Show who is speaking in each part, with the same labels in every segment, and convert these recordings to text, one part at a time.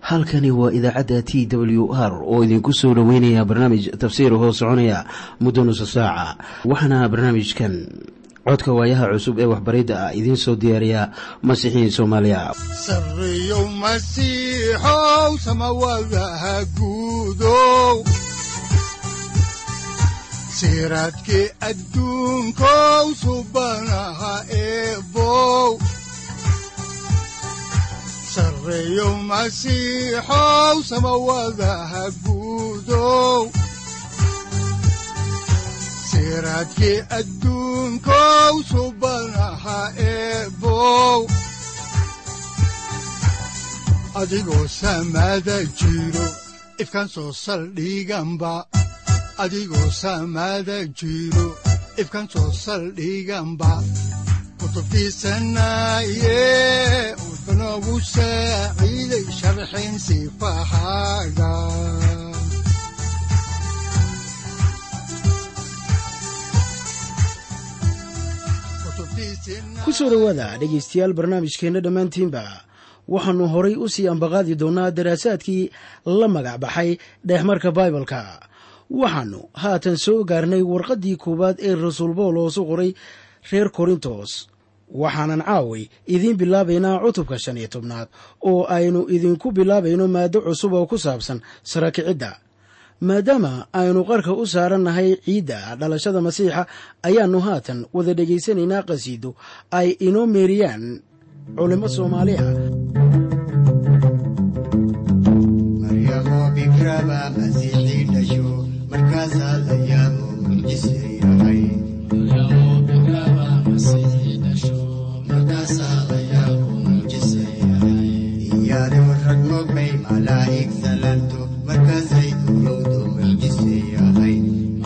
Speaker 1: halkani waa idaacadda t w r oo idinku soo dhoweynaya barnaamij tafsiir hoo soconaya muddo nusa saaca waxaana barnaamijkan codka waayaha cusub ee waxbaridda ah idiin soo diyaariya masiixiin soomaaliya
Speaker 2: sareyow masiixow samawadaha guudow siraadkii adduunkow subanaha eebow sareyow masiixow samawadaha guudow siraadkii adduunkow subanaha eebow adigoo samada jiro ifkaan soo saldhiganba adigoo samada jiro ifkaan soo saldhiganba kutubtiisanaye udanogu saaciiday sharxin sifahaaga
Speaker 3: ku soo dhowaada dhegaystayaal barnaamijkeenna dhammaantiinba waxaannu horay u sii ambaqaadi doonnaa daraasaadkii la magac baxay dheexmarka baibalka waxaannu haatan soo gaarnay warqaddii koowaad ee rasuul bawlos u qoray reer korintos waxaanan caaway idiin bilaabaynaa cutubka shan iyo tobnaad oo aynu idinku bilaabayno maaddo cusub oo ku saabsan sarakicidda maadaama aynu qarka u saarannahay ciidda dhalashada masiixa ayaannu haatan wada dhegaysanaynaa qhasiido ay inoo meeriyaan culimmo soomaali ah
Speaker 4: maryamo bikraba masiixii dhasho markaasaa la yaabo mucjise yahay iyaadoo rag mogbay malaa'ig salanto markaasay urowdo mucjise yahay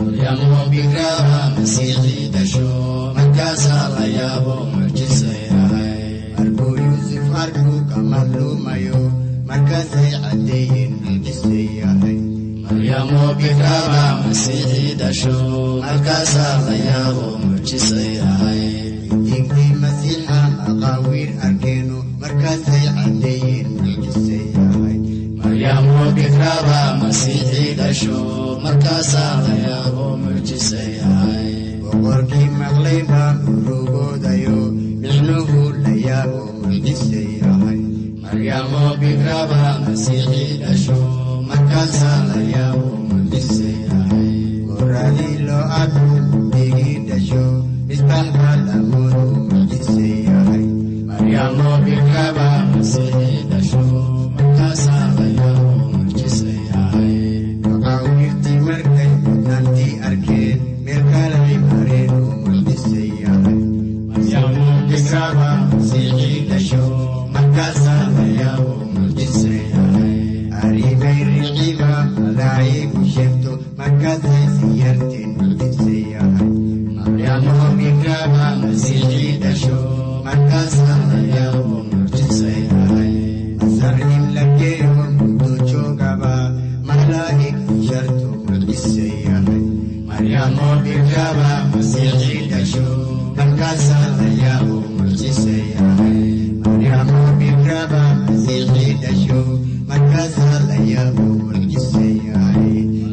Speaker 4: markuu yuusuf arkuu ka madluumayo markaasay caddeeyeen mucjise yahay diinkii masiixa maqaawiir arkeeno markaasay caddeeyeen mucjise yahay boqorkii maqlay baa urugoodayo micnuhu la yaabo mucjise yahay goradii loo arku digii dhasho misbax baa lamoodu mucjise yahay maqaawiirtii markay mudnaantii arkeen meel kalay mareen oo mucjise yahay aribay riciba malaa'igu sheegto markaasay siyarteen mucjise yahay masar in la geeyo muddo joogaba malaa'ig sharto mucjise yahay markaasaa la yaabo mucjise yahay maryamo bikraba masiixii dhasho markaasaa la yaabo mucjise yahay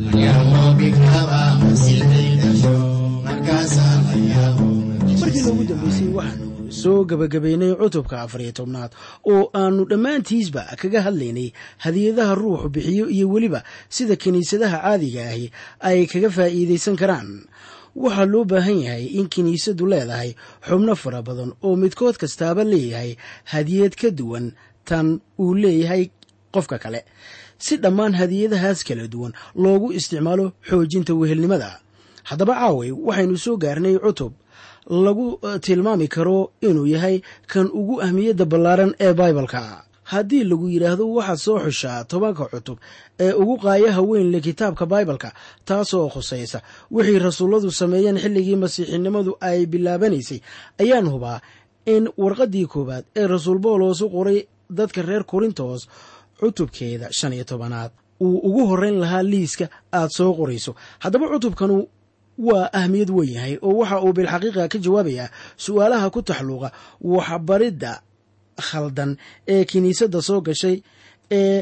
Speaker 3: markii loogu dambeysay waxaanu soo gebagabaynay cutubka afar iyo tobnaad oo aannu dhammaantiisba kaga hadlaynay hadiyadaha ruuxu bixiyo iyo weliba sida kiniisadaha caadiga ahi ay kaga faa'iidaysan karaan waxaa loo baahan yahay in kiniisadu leedahay xubno fara badan oo midkood kastaaba leeyahay hadiyad ka duwan tan uu leeyahay qofka kale si dhammaan hadiyadahaas kala duwan loogu isticmaalo xoojinta wehelnimada haddaba caaway waxaynu soo gaarnay cutub lagu tilmaami karo inuu yahay kan ugu ahmiyadda ballaaran ee baibalka haddii lagu yidhaahdo waxaad soo xushaa tobanka cutub ee ugu qaayaha weyn le kitaabka baibalka taasoo khusaysa wixii rasuulladu sameeyeen xilligii masiixinimadu ay bilaabanaysay ayaan hubaa in warqaddii koowaad ee rasuul bawlos u qoray dadka reer korintos cutubkeeda shan iyo tobanaad uu ugu horrayn lahaa liiska aad soo qorayso haddaba cutubkanu waa ahmiyad weyn yahay oo waxa uu bilxaqiiqa ka jawaabayaa su'aalaha ku taxluuqa waxbaridda khaldan ee kiniisadda soo gashay ee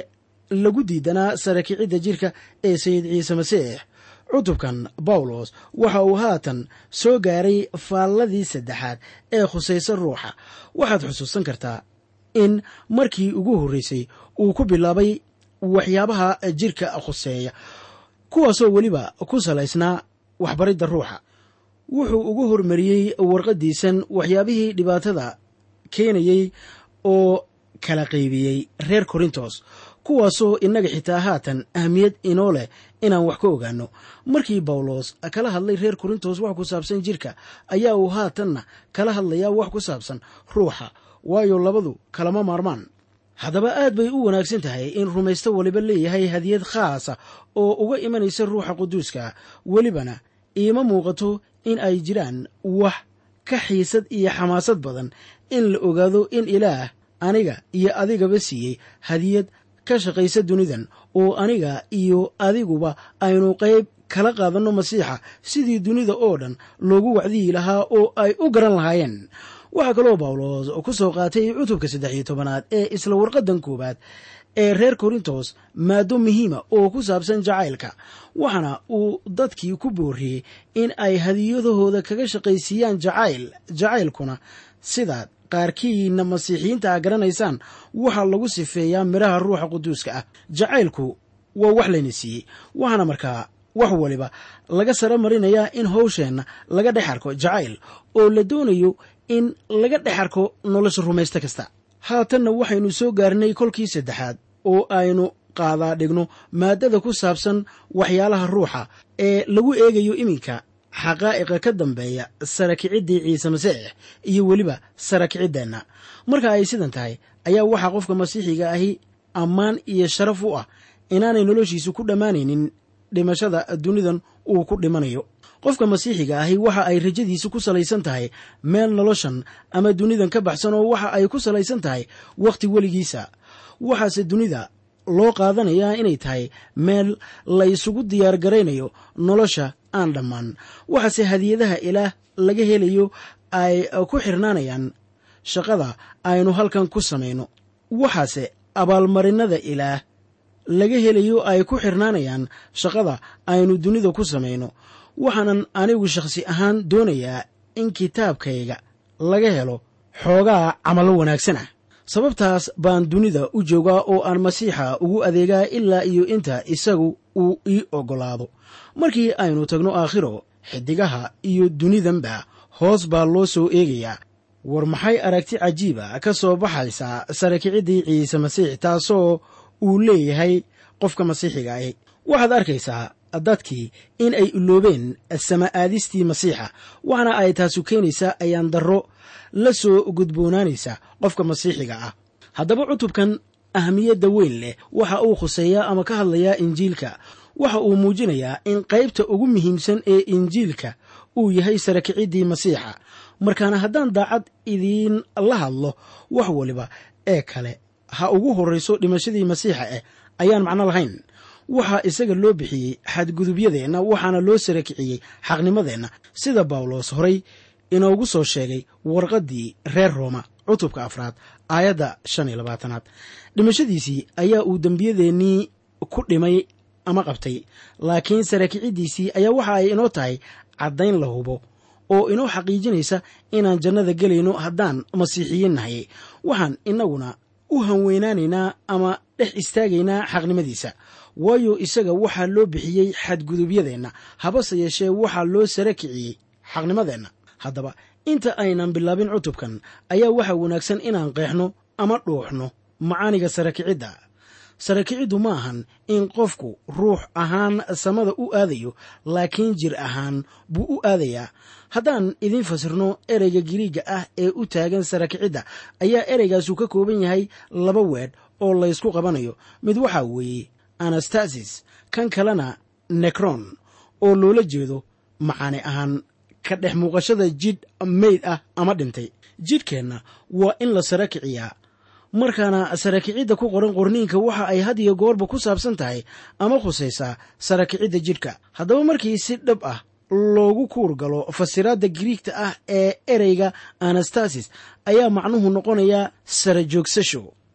Speaker 3: lagu diidanaa sara kicidda jirka ee sayid ciise masiix cutubkan bawlos waxa uu haatan soo gaaray faalladii saddexaad ee khusaysa ruuxa waxaad xusuusan kartaa in markii ugu horreysay uu ku bilaabay waxyaabaha jirka khuseeya kuwaasoo weliba ku salaysnaa waxbaridda ruuxa wuxuu ugu hormariyey warqaddiisan waxyaabihii dhibaatada keenayey oo kala qaybiyey reer korintos kuwaasoo innaga xitaa haatan ahmiyad inoo leh inaan wax ka ogaanno markii bawlos kala hadlay reer korintos wax ku saabsan jirka ayaa uu haatanna kala hadlayaa wax ku saabsan ruuxa waayo labadu kalama maarmaan haddaba aad bay u wanaagsan tahay in rumaysto waliba leeyahay hadiyad khaasa oo uga imanaysa ruuxa quduuska welibana iima muuqato in ay jiraan wax ka xiisad iyo xamaasad badan in la ogaado in ilaah aniga iyo adigaba siiyey hadiyad ka shaqaysa dunidan oo aniga iyo adiguba aynu qayb kala qaadanno masiixa sidii dunida oo dhan loogu wacdiyi lahaa oo ay u garan lahaayeen waxaa kaloo bawlos ku soo qaatay cutubka saddex iyo tobanaad ee isla warqaddan koowaad ee reer korintos maado muhiima oo ku saabsan jacaylka waxaana uu dadkii ku booriyey in ay hadiyadahooda kaga shaqaysiiyaan jacayl jacaylkuna sidaad qaarkiina masiixiyiinta a garanaysaan waxaa lagu sifeeyaa midhaha ruuxa quduuska ah jacaylku waa wax layna siiyey waxaana markaa wax waliba laga saro marinayaa in hawsheenna laga dhex arko jacayl oo la doonayo in laga dhex arko nolosha rumaysto kasta haatanna waxaynu soo gaarnay kolkii saddexaad oo aynu qaadaa dhigno maaddada ku saabsan waxyaalaha ruuxa ee lagu eegayo iminka xaqaa'iqa ka dambeeya sara kiciddii ciise masiix iyo weliba sara kiciddeenna marka ay sidan tahay ayaa waxaa qofka masiixiga ahi ammaan iyo sharaf u ah inaanay noloshiisu ku dhammaanaynin dhimashada dunidan uu ku dhimanayo qofka masiixiga ahi waxa ay rajadiisu ku salaysan tahay meel noloshan ama dunidan ka baxsan oo waxa ay ku salaysan tahay wakhti weligiisa waxaase dunida loo qaadanayaa inay tahay meel la ysugu diyaar garaynayo nolosha aan dhammaan waxaase hadiyadaha ilaah laga helayo ay ku xirnaanayaan shaqada aynu halkan ku samayno waxaase abaalmarinada ilaah laga helayo ay ku xirnaanayaan shaqada aynu dunida ku samayno waxaanan anigu shakhsi ahaan doonayaa in kitaabkayga laga helo xoogaa camallo wanaagsan ah sababtaas baan dunida u joogaa oo aan masiixa ugu adeegaa ilaa iyo inta isagu uu ii oggolaado markii aynu tagno aakhiro xidigaha iyo dunidanba hoos baa loo soo eegayaa war maxay aragti cajiiba ka soo baxaysaa sarakiciddii ciise masiix taasoo uu leeyahay qofka masiixiga ahi waxaad arkaysaa dadkii in ay iloobeen sama aadistii masiixa waxaana ay taasu keenaysaa ayaan darro la soo gudboonaanaysa qofka masiixiga ah haddaba cutubkan ahmiyadda weyn leh waxa uu khuseeyaa ama ka hadlayaa injiilka waxa uu muujinayaa in qaybta ugu muhiimsan ee injiilka uu yahay sarakiciddii masiixa markaana haddaan daacad idiin la hadlo wax waliba ee kale ha ugu horrayso dhimashadii masiixa eh ayaan macno lahayn waxaa isaga loo bixiyey xadgudubyadeenna waxaana loo sarakiciyey xaqnimadeenna sida bawlos horay inoogu soo sheegay warqaddii reer rooma cutubka afraad aayadda shan iyo labaatanaad dhimashadiisii ayaa uu dembiyadeennii ku dhimay ama qabtay laakiin sarakicidiisii ayaa waxa ay inoo tahay caddayn la hubo oo inoo xaqiijinaysa inaan jannada gelayno haddaan masiixiyiin nahay waxaan innaguna u hanweynaanaynaa ama dhex istaagaynaa xaqnimadiisa waayo isaga waxaa loo bixiyey xadgudubyadeenna habase yeeshee waxaa loo sara kiciyey xaqnimadeenna haddaba inta aynan bilaabin cutubkan ayaa waxaa wanaagsan inaan qeexno ama dhuuxno macaaniga sarakicidda sarakiciddu ma ahan in qofku ruux ahaan samada u aadayo laakiin jir ahaan buu u aadayaa haddaan idiin fasirno ereyga giriigga ah ee u taagan sarakicidda ayaa ereygaasu ka kooban yahay laba weedh oo laysku qabanayo mid waxaa weeye anastasis kan kalena nekron oo loola jeedo macaani ahaan ka dhex muuqashada jidh meyd ah ama dhintay jidhkeenna waa in la sara kiciyaa markaana sarakicidda ku qoran qorniinka waxa ay had iyo goorba ku saabsan tahay ama khusaysaa sarakicidda jidhka haddaba markii si dhab ah loogu kuur galo fasiraadda giriigta ah ee ereyga anastasis ayaa macnuhu noqonayaa sara joogsasho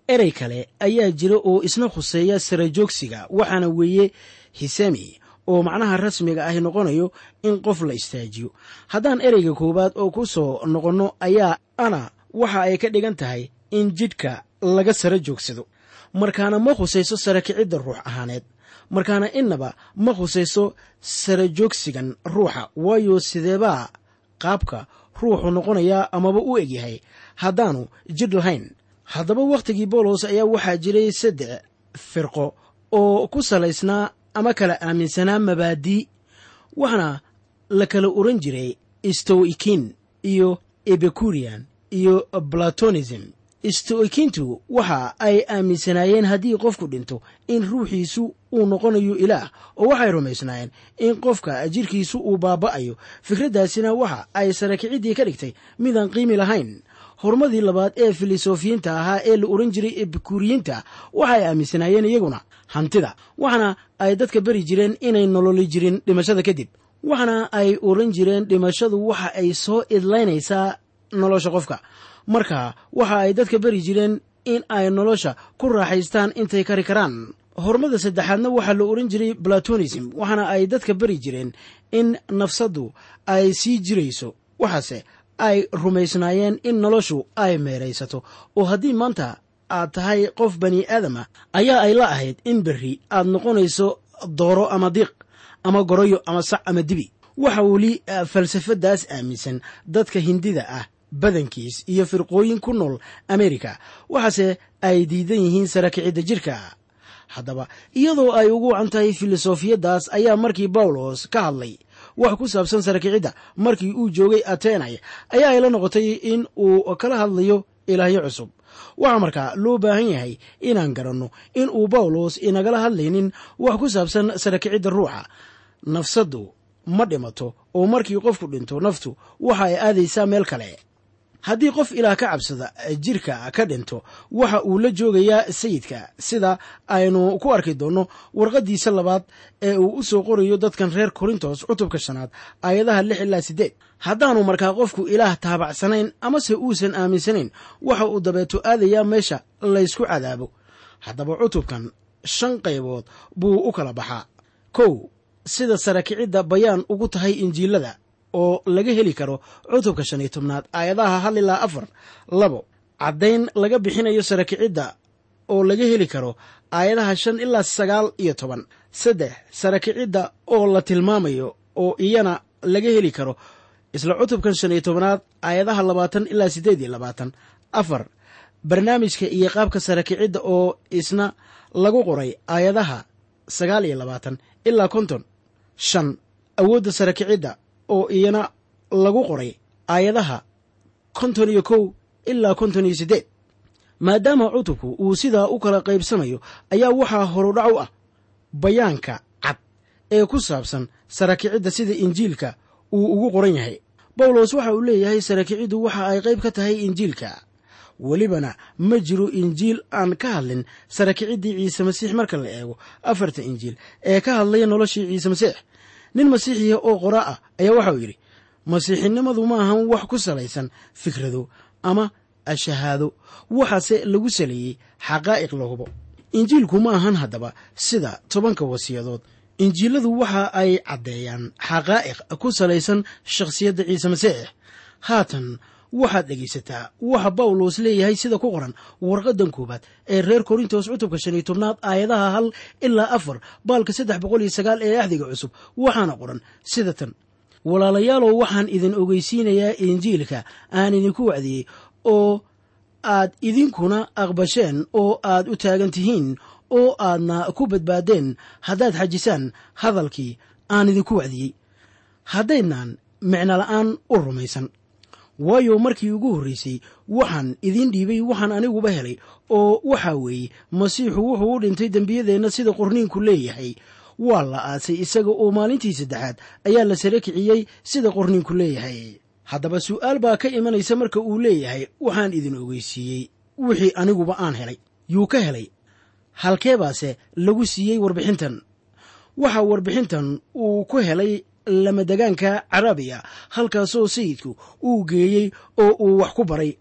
Speaker 3: erey kale ayaa jira oo isna khuseeya sara joogsiga waxaana weeye hisami oo macnaha rasmiga ahi noqonayo in qof la istaajiyo haddaan ereyga koowaad oo ku soo noqonno ayaa ana waxa ay ka dhigan tahay in jidhka laga sara joogsado markaana ma khusayso sara kicidda ruux ahaaneed markaana innaba ma khusayso sara joogsigan ruuxa waayo sideebaa qaabka ruuxu noqonayaa amaba u egyahay haddaanu jidh lahayn haddaba wakhtigii boolos ayaa waxaa jiray saddex firqo oo ku salaysnaa ama kala aaminsanaa mabaadii waxaana la kala oran jiray stoikin iyo ebecurian iyo platonism stoikintu waxa ay aaminsanaayeen haddii qofku dhinto in ruuxiisu uu noqonayo ilaah oo waxay rumaysnaayeen in qofka jirkiisu uu baaba'ayo fikraddaasina waxa ay sarakiciddii ka dhigtay midaan qiimi lahayn horumadii labaad ee filosofiyiinta ahaa ee la oran jiray ebikuriyiinta waxay aaminsanaayeen iyaguna hantida waxaana ay dadka beri jireen inay nololi jirin dhimashada kadib waxaana ay oran jireen dhimashadu waxa ay soo idlaynaysaa nolosha qofka marka waxa ay dadka beri jireen in ay nolosha ku raaxaystaan intay kari karaan horumada saddexaadna waxaa la oran jiray platonism waxaana ay dadka beri jireen in nafsaddu ay sii jirayso waxaase ay rumaysnaayeen in noloshu ay meeraysato oo haddii maanta aad tahay qof bani aadama ayaa ay la ahayd in berri aad noqonayso dooro ama diiq ama goroyo ama sac ama dibi waxa weli falsafadaas aaminsan dadka hindida ah badankiis iyo firqooyin ku nool amerika waxaase ay diidan yihiin sarakicidda jirka haddaba iyadoo ay ugu wacan tahay filosofiyaddaas ayaa markii bawlos ka hadlay wax ku saabsan sarakicidda markii uu joogay atenay ayaa ay la noqotay in uu kala hadlayo ilaahyo cusub waxaa markaa loo baahan yahay inaan garanno in uu bawlos inagala hadlaynin wax ku saabsan sarakicidda ruuxa nafsaddu ma dhimato oo markii qofku dhinto naftu waxa ay aadaysaa meel kale haddii qof ilaah ka cabsada jirka ka dhinto waxa uu la joogayaa sayidka sida aynu ku arki doonno warqaddiisa labaad ee uu u soo qorayo dadkan reer korintos cutubka shanaad aayadaha lix ilaa siddeed haddaanu markaa qofku ilaah taabacsanayn amase uusan aaminsanayn waxa uu dabeeto aadayaa meesha laysku cadaabo haddaba cutubkan shan qaybood buu u kala baxaa kow sida sarakicidda bayaan ugu tahay injiilada oo laga heli karo cutubka shan iyo tobnaad aayadaha hal ilaa afar labo caddayn laga bixinayo sarakicidda oo laga heli karo aayadaha shan ilaa sagaal iyo toban saddex sarakicidda oo la tilmaamayo oo iyana laga heli karo isla cutubkan shan iyo tobnaad aayadaha labaatan ilaa siddeed iyo labaatan afar barnaamijka iyo qaabka sarakicidda oo isna lagu qoray aayadaha sagaal iyo labaatan ilaa konton shan awoodda sarakicidda oo iyana lagu qoray aayadaha konton iyo kow ilaa konton iyo siddeed maadaama cutubku uu sidaa u kala qaybsamayo ayaa waxaa horudhac u ah bayaanka cad ee ku saabsan sarakicidda sida injiilka uu ugu qoran yahay bawlos waxa uu leeyahay sarakiciddu waxa ay qayb ka tahay injiilka welibana ma jiro injiil aan ka hadlin sarakiciddii ciise masiix marka la eego afarta injiil ee ka hadlaya noloshii ciise masiix nin masiixiya oo qoraa ah ayaa waxauu yidhi masiixinimadu ma ahan wax ku salaysan fikrado ama ashahaado waxaase lagu saleeyey xaqaa'iq la hubo injiilku ma ahan haddaba sida tobanka wasiyadood injiiladu waxa ay caddeeyaan xaqaa'iq ku salaysan shakhsiyadda ciise masiix haatan waxaad dhegaysataa waxa bawlos leeyahay sida ku qoran warqadan koowaad ee reer korintos cutubka shan iyo tobnaad aayadaha hal ilaa afar baalka saddex boqol iyo sagaal ee axdiga cusub waxaana qoran sida tan walaalayaalow waxaan idin ogeysiinayaa injiilka aan idinku wacdiyey oo aad idinkuna aqbasheen oo aad u taagan tihiin oo aadna ku badbaadeen haddaad xajisaan hadalkii aan idinku wacdiyey haddaydnaan micnola'aan u rumaysan waayo markii ugu horraysay waxaan idiin dhiibay waxaan aniguba helay oo waxaa weeye masiixu wuxuu u dhintay dembiyadeenna sida qorniinku leeyahay waa la aasay isaga oo maalintii saddexaad ayaa la sare kiciyey sida qorniinku leeyahay haddaba su'aal baa ka imanaysa marka uu leeyahay waxaan idin ogeysiiyey wixii aniguba aan helay yuu ka helay halkeebaase lagu siiyey warbixintan waxaa warbixintan uu ku helay lamadegaanka carabiya halkaasoo sayidku uu geeyey oo uu wax ku baray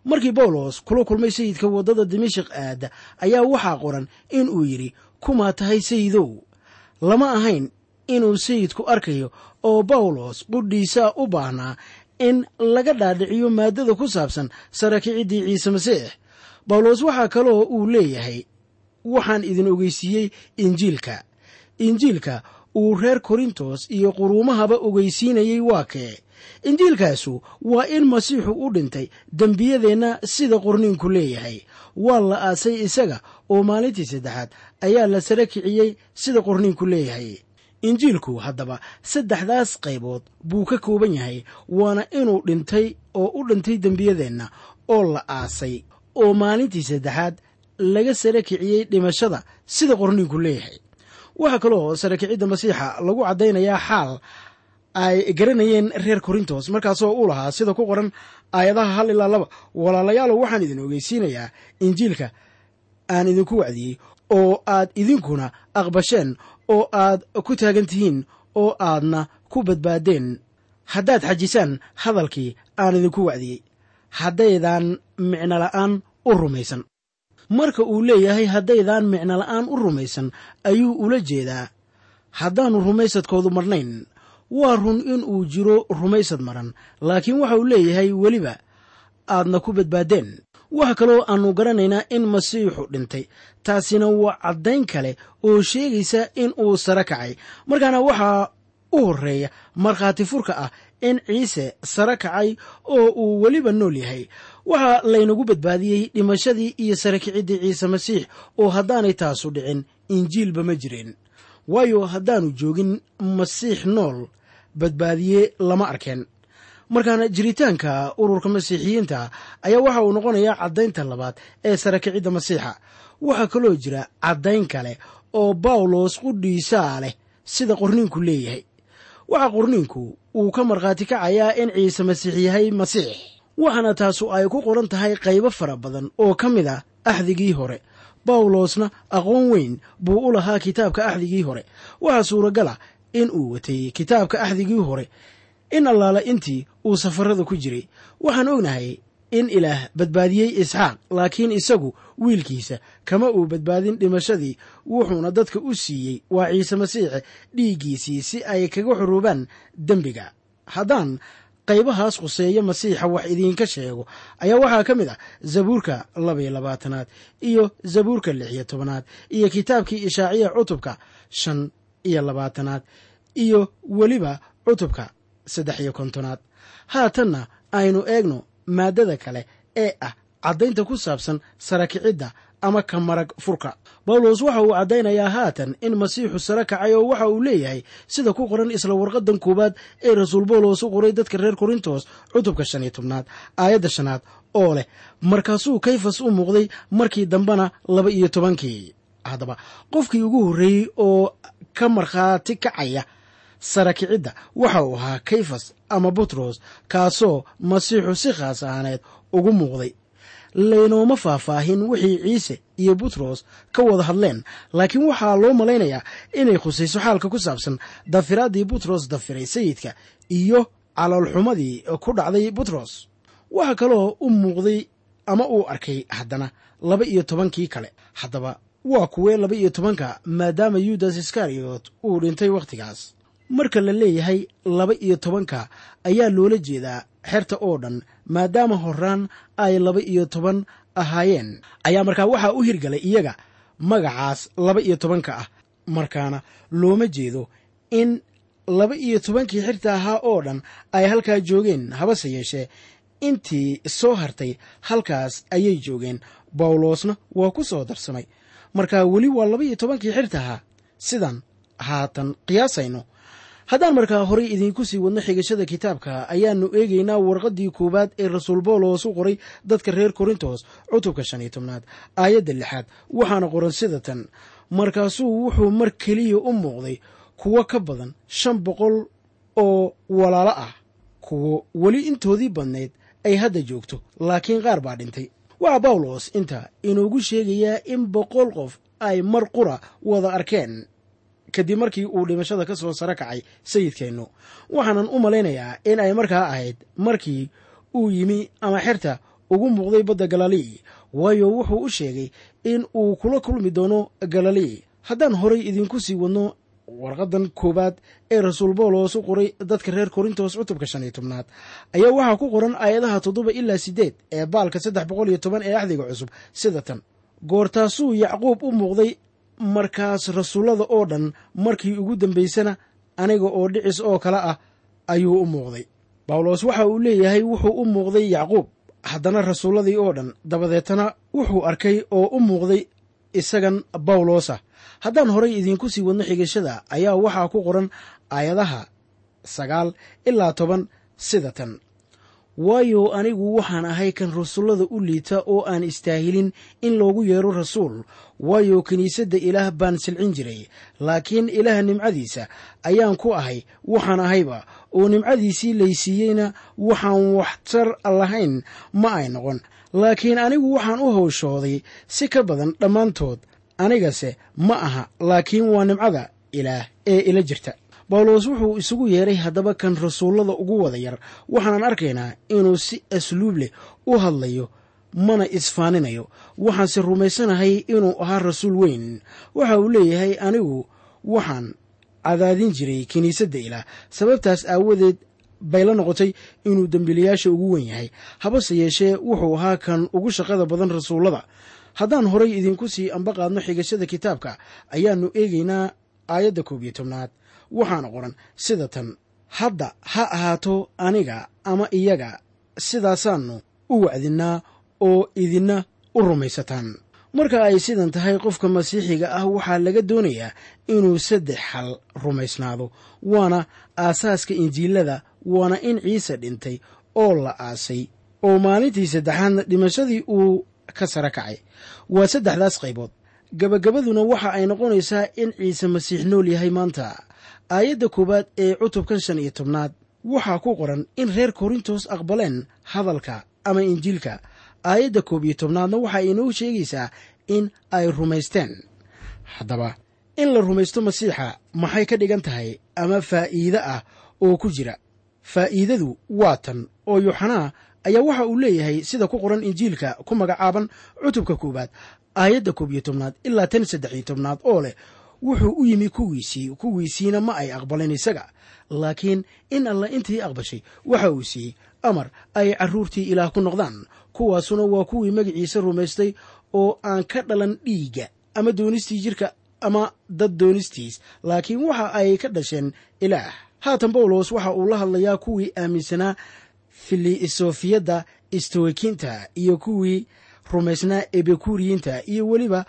Speaker 3: markii bawlos kula kulmay sayidka waddada dimashik aada ayaa waxaa qoran in uu yidhi kumaa tahay sayidow lama ahayn inuu sayidku arkayo oo bawlos qudhiisaa u baahnaa in laga dhaadhiciyo maaddada ku saabsan sarakiciddii ciise masiix bawlos waxaa kaloo uu leeyahay waxaan idin ogeysiiyey injiilka injiilka uu reer korintos iyo quruumahaba ogeysiinayey waa kee injiilkaasu waa in masiixu u dhintay dembiyadeenna sida qorniinku leeyahay waa la aasay isaga oo maalintii saddexaad ayaa la sara kiciyey sida qorniinku leeyahay injiilku haddaba saddexdaas qaybood buu ka kooban yahay waana inuu dhintay oo u dhintay dembiyadeenna oo la aasay oo maalintii saddexaad laga sara kiciyey dhimashada sida qorniinku leeyahay waxaa kaloo sarakicidda masiixa lagu caddaynayaa xaal ay garanayeen reer korintos markaasoo u lahaa sida ku qoran aayadaha hal ilaa laba walaalayaalow waxaan idin ogeysiinayaa injiilka aan idinku wacdiyey oo aad idinkuna aqbasheen oo aad ku taagan tihiin oo aadna ku badbaadeen haddaad xajisaan hadalkii aan idinku wacdiyey haddaydaan micno la'aan u rumaysan marka uu leeyahay haddaydaan micno la'aan u rumaysan ayuu ula jeedaa haddaannu rumaysadkoodu marnayn waa run in uu jiro rumaysad maran laakiin waxa uu leeyahay weliba aadna ku badbaadeen waxa kaloo aannu garanaynaa in masiixu dhintay taasina waa caddayn kale oo sheegaysa in uu sare kacay markaana waxaa u horreeya markhaati furka ah in ciise sare kacay oo uu weliba nool yahay waxaa laynagu badbaadiyey dhimashadii iyo sare kiciddii ciise masiix oo haddaanay taasu dhicin injiilba ma jireen waayo haddaannu joogin masiix nool badbaadiye lama arkeen markaana jiritaanka ururka masiixiyiinta ayaa waxa uu noqonayaa caddaynta labaad ee sare kicidda masiixa waxaa kaloo jira caddayn kale oo bawlos qudhiisaa leh sida qorniinku leeyahay waxaa qorniinku uu ka markhaati kacayaa in ciise masiix yahay masiix waxaana taasu ay ku qoran tahay qaybo fara badan oo ka mid ah axdigii hore bawlosna aqoon weyn buu u lahaa kitaabka axdigii hore waxaa suuragal ah in uu watay kitaabka axdigii hore in allaala intii uu safarada ku jiray waxaan ognahay in ilaah badbaadiyey isxaaq laakiin isagu wiilkiisa kama uu badbaadin dhimashadii wuxuuna dadka u siiyey waa ciise masiixe dhiiggiisii si ay kaga xuruubaan dembiga haddaan qaybahaas khuseeya masiixa wax idiinka sheego ayaa waxaa ka mid ah zabuurka labaiyo labaatanaad iyo zabuurka lix iyo tobanaad iyo kitaabkii ishaaciya cutubka shan iyo labaatanaad iyo weliba cutubka saddex iyo kontonaad haatanna aynu eegno maaddada kale ee ah caddaynta ku saabsan sarakicidda ama ka marag furka bawlos waxa uu caddaynayaa haatan in masiixu sare kacay oo waxa uu leeyahay sida ku qoran isla warqadan koowaad ee rasuul bawlos u qoray dadka reer korintos cutubka shan iyo tobnaad aayadda shanaad oo leh markaasuu kayfas u muuqday markii dambena laba iyo tobankii haddaba qofkii ugu horreeyey oo ka markhaati kacaya sarakicidda waxa uu ahaa kayfas ama butros kaasoo masiixu si khaas ahaaneed ugu muuqday laynooma faahfaahin wixii ciise iyo butros ka wada hadleen laakiin waxaa loo malaynayaa inay khusayso xaalka ku saabsan dafiraaddii butros dafiray sayidka iyo caloolxumadii ku dhacday butros waxaa kaloo u muuqday ama uu arkay haddana laba iyo tobankii kale haddaba waa kuwee laba iyo tobanka maadaama yudas iskariyot uu dhintay wakhtigaas marka la leeyahay laba iyo tobanka ayaa loola jeedaa xerta oo dhan maadaama horaan ay laba iyo toban ahaayeen ayaa markaa waxaa u hirgalay iyaga magacaas laba iyo tobanka ah markaana looma jeedo in laba iyo tobankii xirta ahaa oo dhan ay halkaa joogeen habase yeeshee intii soo hartay halkaas ayay joogeen bawlosna waa ku soo darsamay markaa weli waa laba iyo tobankii xirta ahaa sidan haatan qiyaasayno haddaan markaa horey idiinku sii wadno xigashada kitaabka ayaannu eegaynaa warqaddii koowaad ee rasuul bawlos u qoray dadka reer korintos cutubka shan iyo tobnaad aayadda lixaad waxaana qoran sida tan markaasuu wuxuu mar keliya u muuqday kuwo ka badan shan boqol oo walaalo ah kuwo weli intoodii badnayd ay hadda joogto laakiin qaar baa dhintay waxaa bawlos inta inoogu sheegayaa in boqol qof ay mar qura wada arkeen kadib markii uu dhimashada ka soo sare kacay sayidkeennu waxaanan u malaynayaa in ay markaa ahayd markii uu yimi ama xerta ugu muuqday badda galilii waayo wuxuu u sheegay in uu kula kulmi doono galilii haddaan horay idinku sii wadno warqadan koowaad ee rasuul boolos u qoray dadka reer korintos cutubka shan iyo tobnaad ayaa waxaa ku qoran aayadaha toddoba ilaa siddeed ee baalka saddex boqol iyo toban ee axdiga cusub sida tan goortaasuu yacquub u muuqday markaas rasuullada oo dhan markii ugu dambaysana aniga oo dhicis oo kale ah ayuu u muuqday bawlos waxa uu leeyahay wuxuu u muuqday yacquub haddana rasuulladii oo dhan dabadeetana wuxuu arkay oo u muuqday isagan bawlosa haddaan horay idiinku sii wadno xigashada ayaa waxaa ku qoran aayadaha sagaal ilaa toban sida tan waayo anigu waxaan ahay kan rasuullada u liita oo aan istaahilin in loogu yeero rasuul waayo kiniisadda ilaah baan silcin jiray laakiin ilaah nimcadiisa ayaan ku ahay waxaan ahayba oo nimcadiisii laysiiyeyna waxaan waxtar lahayn ma ay noqon laakiin anigu waxaan u howshooday si ka badan dhammaantood anigase ma aha laakiin waa nimcada ilaah ee ila jirta bawlos wuxuu isugu yeeray haddaba kan rasuullada ugu wada yar waxaanan arkaynaa inuu si asluub leh u hadlayo mana isfaaninayo waxaanse rumaysanahay inuu ahaa rasuul weyn waxa uu leeyahay anigu waxaan cadaadin jiray kiniisadda ilaah sababtaas aawadeed bay la noqotay inuu dembiilayaasha ugu wen yahay habase yeeshee wuxuu ahaa kan ugu shaqada badan rasuullada haddaan horay idinku sii ambaqaadno xigashada kitaabka ayaannu eegaynaa aayadda koob iyo tobnaad waxaana qoran sida tan hadda ha ahaato aniga ama iyaga sidaasaannu u wacdinnaa oo idinna u rumaysataan marka ay sidan tahay qofka masiixiga ah waxaa laga doonayaa inuu saddex xal rumaysnaado waana aasaaska injiilada waana in ciise dhintay oo la aasay oo maalintii saddexaadna dhimashadii uu ka sara kacay waa saddexdaas qaybood gabagabaduna waxa ay noqonaysaa in ciise masiix nool yahay maanta aayadda koowaad ee cutubkan shan iyo tobnaad waxaa ku qoran in reer korintos aqbaleen hadalka ama injiilka aayadda koob iyo tobnaadna waxa inoo sheegaysaa in ay rumaysteen haddaba in la rumaysto masiixa maxay ka dhigan tahay ama faa'iide ah oo ku jira faa'iidadu waa tan oo yuxanaa ayaa waxa uu leeyahay sida ku qoran injiilka ku magacaaban cutubka koowaad aayadda koob iyo tobnaad ilaa tan saddex iyo tobnaad oo leh wuxuu u yimi kuwiisii kuwiisiina ma ay aqbaleen isaga laakiin in alla intii aqbashay waxa uu siiyey amar ay carruurtii ilaah ku noqdaan kuwaasuna waa kuwii magaciisa rumaystay oo aan ka dhalan dhiigga ama doonistii jirka ama dad doonistiis laakiin waxa ay ka dhasheen ilaah haatan bawlos waxa uu la hadlayaa kuwii aaminsanaa filisofiyadda istoikinta iyo kuwii rumaysnaa ebekuriyiinta iyo weliba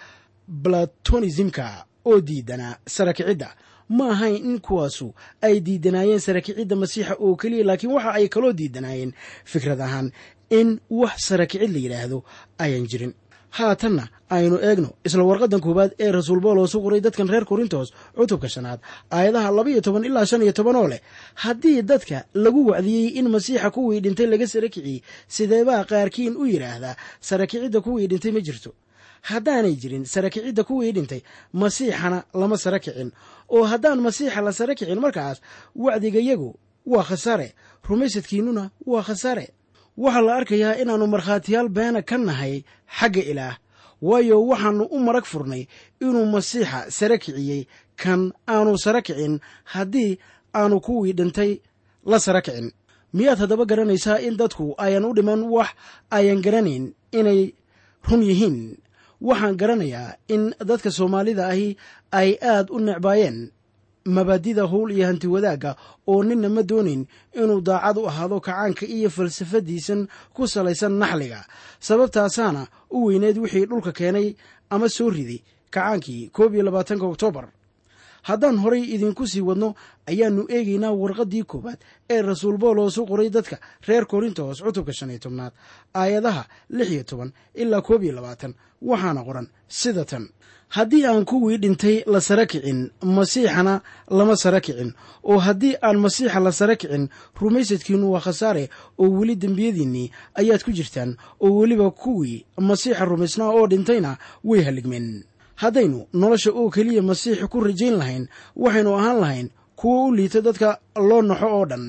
Speaker 3: platonismka oo diidanaa sarakicidda ma ahayn in kuwaasu ay diidanaayeen sarakicidda masiixa oo keliya laakiin waxa ay kaloo diidanaayeen fikrad ahaan in wax sarakicid la yidhaahdo ayaan jirin haatanna aynu eegno isla warqadan koowaad ee rasuul bawlos u qoray dadkan reer korintos cutubka shanaad aayadaha laba iyo toban ilaa shan iyo toban oo leh haddii dadka lagu wacdiyey in masiixa kuwii dhintay laga sarakiciyey sideebaa qaarkiin u yidhaahdaa sarakicidda kuwii dhintay ma jirto haddaanay jirin sarakicidda kuwii dhintay masiixana lama sara kicin oo haddaan masiixa la sara kicin markaas wacdigayagu waa khasaare rumaysadkiinnuna waa khasaare waxaa la arkayaa inaannu markhaatiyaal beena ka nahay xagga ilaah waayo waxaannu u marag furnay inuu masiixa sara kiciyey kan aanu sara kicin haddii aanu kuwii dhintay la sara kicin miyaad haddaba garanaysaa in dadku ayan u dhiman wax ayan garanayn inay run yihiin waxaan garanayaa in dadka soomaalida ahi ay aad u necbaayeen mabaadida howl iyo hanti wadaagga oo ninna ma doonayn inuu daacad u ahaado kacaanka iyo falsafadiisan ku salaysan naxliga sababtaasaana u weyneed wixii dhulka keenay ama soo riday kacaankii koob iyo labaatanka oktoobar haddaan horay idinku sii wadno ayaannu eegaynaa warqaddii koowaad ee rasuul bawlos u qoray dadka reer korintos cutubka shan iyo tobnaad aayadaha lix iyo toban ilaa koob iyo labaatan waxaana qoran sida tan haddii aan kuwii dhintay la sara kicin masiixana lama sara kicin oo haddii aan masiixa la sara kicin rumaysadkiinnu waa khasaare oo weli dembiyadiinnii ayaad ku jirtaan oo weliba kuwii masiixa rumaysnaa oo dhintayna way halligmeen haddaynu nolosha oo keliya masiix ku rajayn lahayn waxaynu ahaan lahayn kuwo u liita dadka loo naxo oo dhan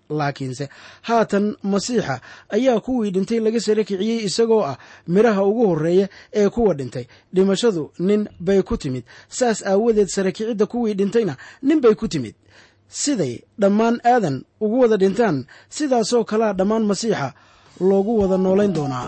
Speaker 3: laakiinse haatan masiixa ayaa kuwii dhintay laga sare kiciyey isagoo ah midhaha ugu horreeya ee kuwa dhintay dhimashadu nin bay ku timid saas aawadeed sare kicidda kuwii dhintayna nin bay ku timid siday dhammaan aadan ugu wada dhintaan sidaasoo kalea dhammaan masiixa loogu wada noolayn doonaa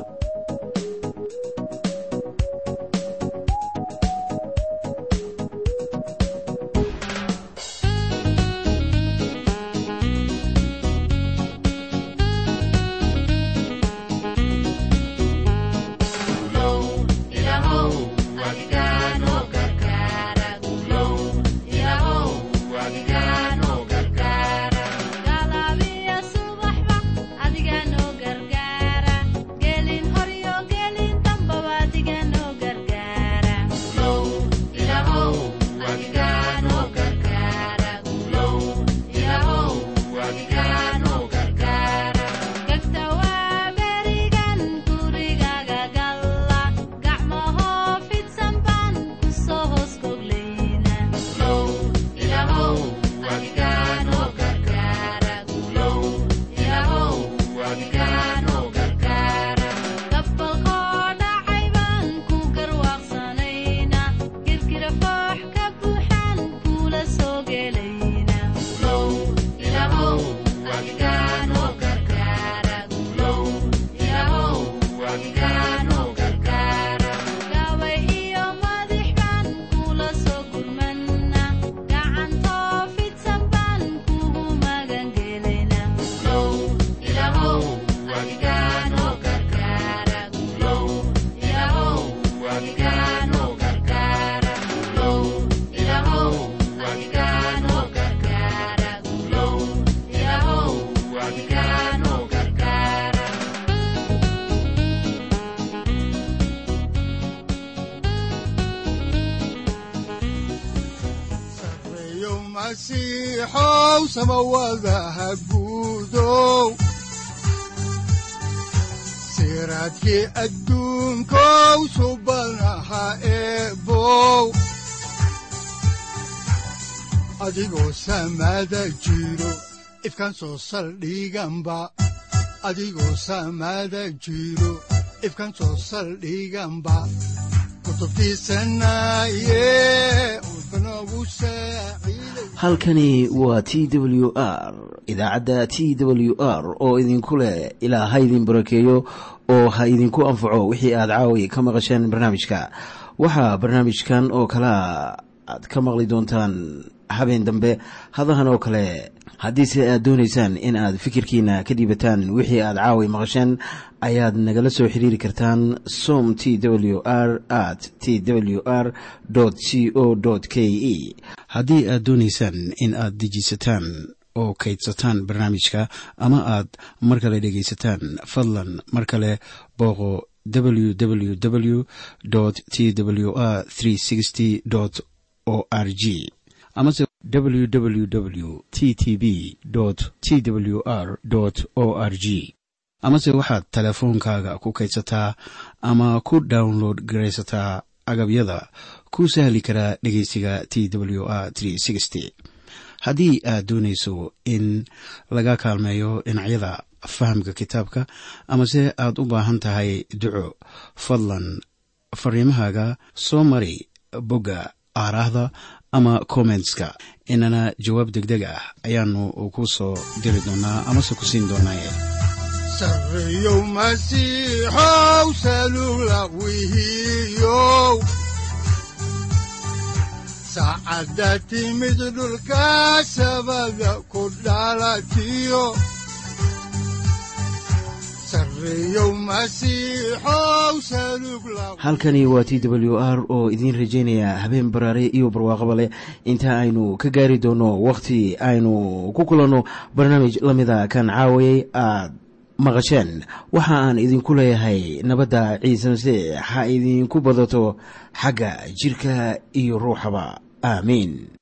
Speaker 2: masiixow samawadaha guudow siraadkii adduunkow subanaha eebow adigoo samada jiro ifkan soo saldhiganba adigoo samada jiro ifkan soo saldhiganba
Speaker 1: halkani waa t w r idaacadda t w r oo idinku leh ilaa ha idin barakeeyo oo ha idinku anfaco wixii aad caawi ka maqasheen barnaamijka waxaa barnaamijkan oo kalea aad ka maqli doontaan habeen dambe hadahan oo kale haddiise aad doonaysaan in aad fikirkiina ka dhiibataan wixii aad caawi maqasheen ayaad nagala soo xiriiri kartaan som t w r at t w r c o k e haddii aad doonaysaan in aad dejiisataan oo kaydsataan barnaamijka ama aad mar kale dhegaysataan fadlan mar kale booqo www t w r o r g amase www t t b t w r o r g amase waxaad teleefoonkaaga ku kaydsataa ama ku download garaysataa agabyada ku sahli karaa dhegeysiga t w r haddii aad doonayso in laga kaalmeeyo dhinacyada fahamka kitaabka amase aad u baahan tahay duco fadlan fariimahaaga soo mari bogga aaraahda ama kommentska inana jawaab degdeg ah ayaanu ku soo diri doonaa amase ku siin doonaaye
Speaker 2: sareyow masiixow salula wihiyow saacadda timid dhulka sabada ku dhalatiyo
Speaker 1: halkani waa t w r oo idiin rajaynaya habeen baraare iyo barwaaqaba leh inta aynu ka gaari doono wakhti aynu ku kulanno barnaamij la mida kan caawayay aad maqasheen waxa aan idinku leeyahay nabadda ciise masiix ha idinku badato xagga jidhka iyo ruuxaba aamiin